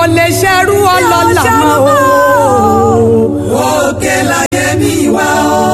ò lè ṣerú ọlọ́lá mọ́ o. òkè láyé mi wá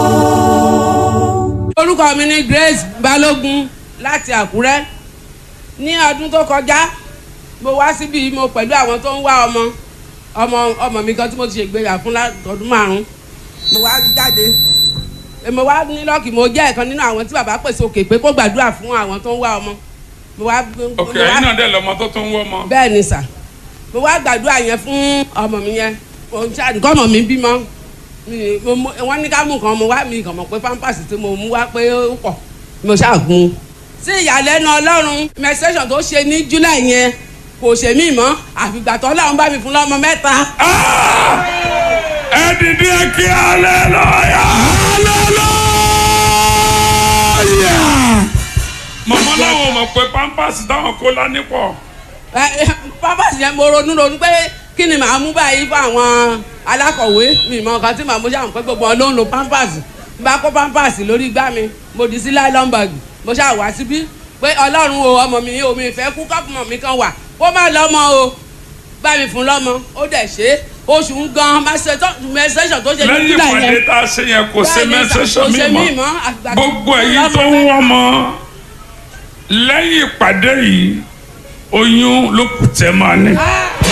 o. orúkọ mi ni Grace Balógun láti Àkúrẹ́ ní ọdún tó kọjá mo wá síbi mo pẹ̀lú àwọn tó ń wá ọmọ ọmọ ọmọ mi kan tí mo ti ṣègbéyà fún látọdún márùn mo wá jáde mo wá ní lọ́ọ̀kì mo jẹ́ ẹ̀kan nínú àwọn tí bàbá pèsè òkè pé kó gbàdúrà fún àwọn tó ń wá ọmọ mo wá ok mo wá- ẹ̀yin náà dẹ̀ lọ́mọ tó tún wọ́ mọ́. bẹ́ẹ̀ ni sà mo wá gbàdúrà yẹn fún ọmọ mi yẹn mo ń ṣáà nǹkan ọmọ mi bímọ mi- mo- mo- wọ́n ní ká mú nǹkan mo wá mi kàn mọ̀ pé pampers tí mo mú wá pé ó pọ̀ mo ṣáà gun un. sí ìyàlẹ́nu ọlọ́run menstruation tó ṣe ní july yẹn kò ṣe mí mọ́ àfìgbà tó ọlọ́run bá mi fún lọ́mọ mẹ́ta. ẹ dìde kí aleluya. mọ̀mọ́ láwọn mọ̀ pé pampers táwọn kó lání pọ̀. Ẹ, ẹ, pampers yẹn mo ronú ronú pé kí ni màá mú báyìí fún àwọn alákọ̀wé mi mọ nǹkan tí màá mú ṣáà pé gbogbo wọn ló ń lo pampers n bá kó pampers lórí igbá mi mo dì sí nylon bag mo ṣáà wá síbí pé ọlọ́run o ọmọ mi o mi fẹ́ kú kọ́pùmọ̀ mi kan wà kó má lọ́mọ o bá mi fún lọ́mọ ó dẹ̀ ṣe é oṣù ń gan menstruation tó ṣe ní lẹ́yìn july ìpàdé yẹn tá a ṣe yẹn kò ṣe Bẹ́ẹ̀ni, mẹ́sẹ̀sọ̀ kò ṣe mi mí mọ́ mọ́, àgbà- gbogbo ẹ̀yin lọ́mọ tó ń mẹ́ta. wọ́n mọ́ lẹ́yìn ìpàdé yìí oyún ló kù tẹ́ máa ní. Ah!